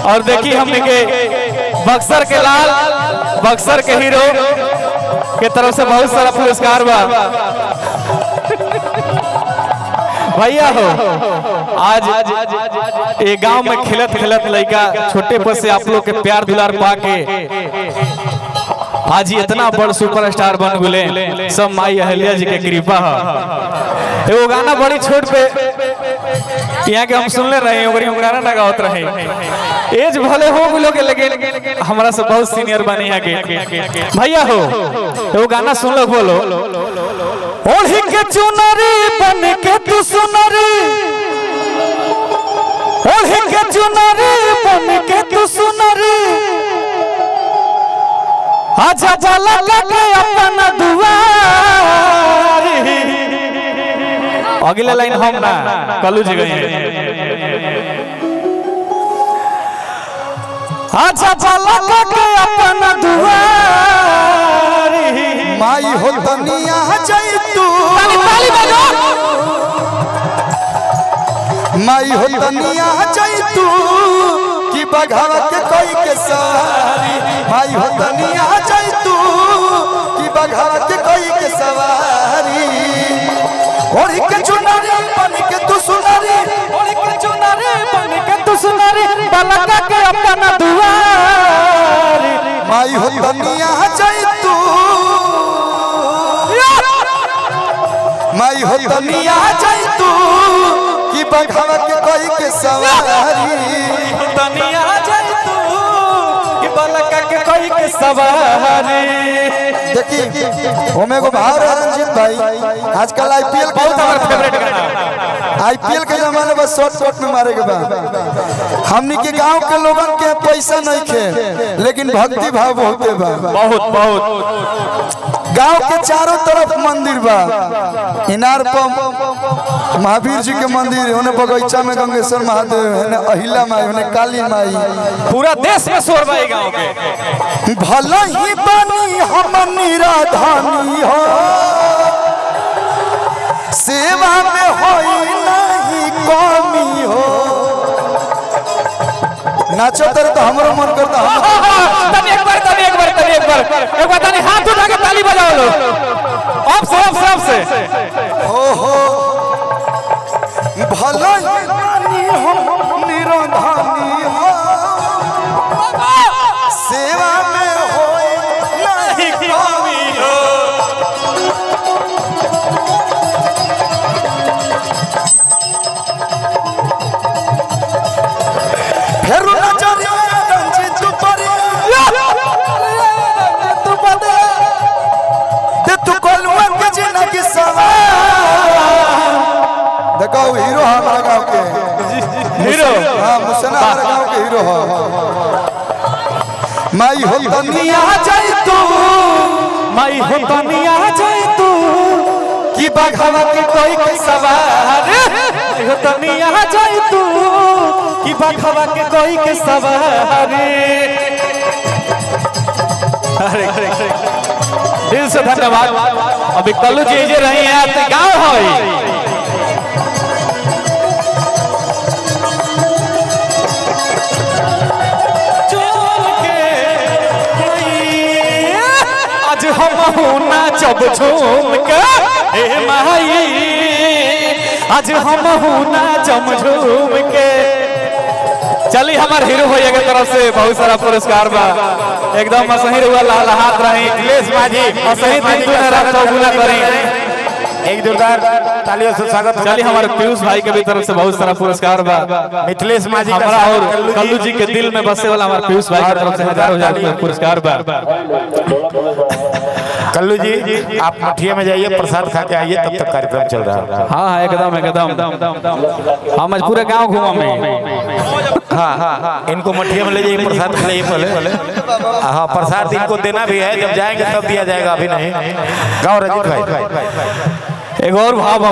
और देखी हमने के बक्सर के लाल बक्सर के हीरो के तरफ से बहुत सारा पुरस्कार बा भैया हो आज ये गांव में खेलत खेलत लड़का छोटे पर से आप लोग के प्यार दुलार पाके आज ये इतना बड़ सुपरस्टार बन गुले सब माई अहल्या जी के कृपा है एगो गाना बड़ी छोट पे यहाँ के हम सुनले रहे ओकरी हम गाना ना गावत रहे एज भले हो गुलो के लेकिन हमरा से बहुत सीनियर बनी है के भैया हो एगो गाना सुन लो बोलो ओढ़ी के चुनरी बन के तू सुनरी ओढ़ी के चुनरी बन के तू सुनरी आजा जाला लगे अपन दुआरी अगले लाइन हम ना कलू जी गए आजा जाला लगे अपन दुआरी माई हो तनिया जैतू ताली बजो माई हो तनिया जैतू कि बघावा के कोई के सवारी माई हो तनिया जैतू कि बघावा के कोई के सवारी ओढ़ी के चुनरी बन के तू सुनरी ओढ़ी के चुनरी बन के तू सुनरी बलका के अपन दुआरी माई हो तनिया जैतू माई हो तनिया जैतू कि बघावा के कोई के सवारी दुनिया जाए तू कि बलका के कोई के सवारी देखिए ओमे को भाव है रंजीत भाई आजकल आईपीएल के बहुत हमारा फेवरेट गाना आईपीएल के जमाने बस शॉर्ट शॉर्ट में मारे के बाद हमनी के गांव के लोगन के पैसा नहीं खे लेकिन भक्ति भाव बहुते बा बहुत बहुत गांव के चारों तरफ मंदिर बा इनार पर महावीर जी के मंदिर होने बगीचा में गंगेश्वर महादेव है अहिला माई होने काली माई पूरा देश में शोर भाई गांव के भला ही बनी हम निराधानी हो सेवा में होई नहीं कमी हो नाचो तर तो हमरो मन करता हम तनी एक बार तनी एक बार तनी एक बार एक बार तनी हाथ उठा के ताली बजाओ लो अब से अब से अब से ओहो भला ही बनी हम निराधानी हो सेवा में होई नहीं कमी हो फेरू नजरिया रंजित परिया तू बदे दे तू कोलवा के जिंदगी सवार देखो हीरो हमारा गांव के हीरो हाँ मुसना हमारा गांव के हीरो हो माई हो दुनिया जाई तू माई हो दुनिया जाए तू कि बघावा के कोई के सवार माई हो दुनिया जाए तू कि बखवा के कोई के सवारी अरे दिल से धन्यवाद अभी कल्लू जी जे रही हैं आपके गाँव है आज हम नाचब झूम के हे माई आज हम नाचब झूम के चली हमार हीरो भैया के तरफ से बहुत सारा पुरस्कार बा एकदम असही रुआ लाल हाथ रही दिलेश माझी असही दिन दुन रात चौगुना करी एक जोरदार तालियों से स्वागत चली हमारे पीयूष भाई के भी तरफ से बहुत सारा पुरस्कार बा मिथिलेश माझी का हमारा स्वागत, और कल्लू जी के दिल में बसे वाला हमारे पीयूष भाई की तरफ से हजारों हजार रुपए पुरस्कार बा कल्लू जी आप मठिया में जाइए प्रसाद खा के आइए तब तक कार्यक्रम चल रहा है हाँ हाँ एकदम एकदम हम आज पूरे गांव घूमा में हाँ हाँ इनको मठिया में ले जाइए प्रसाद खिलाइए पहले हाँ प्रसाद इनको देना भी है जब जाएंगे तब दिया जाएगा अभी नहीं गाँव रजित भाई एक और भाव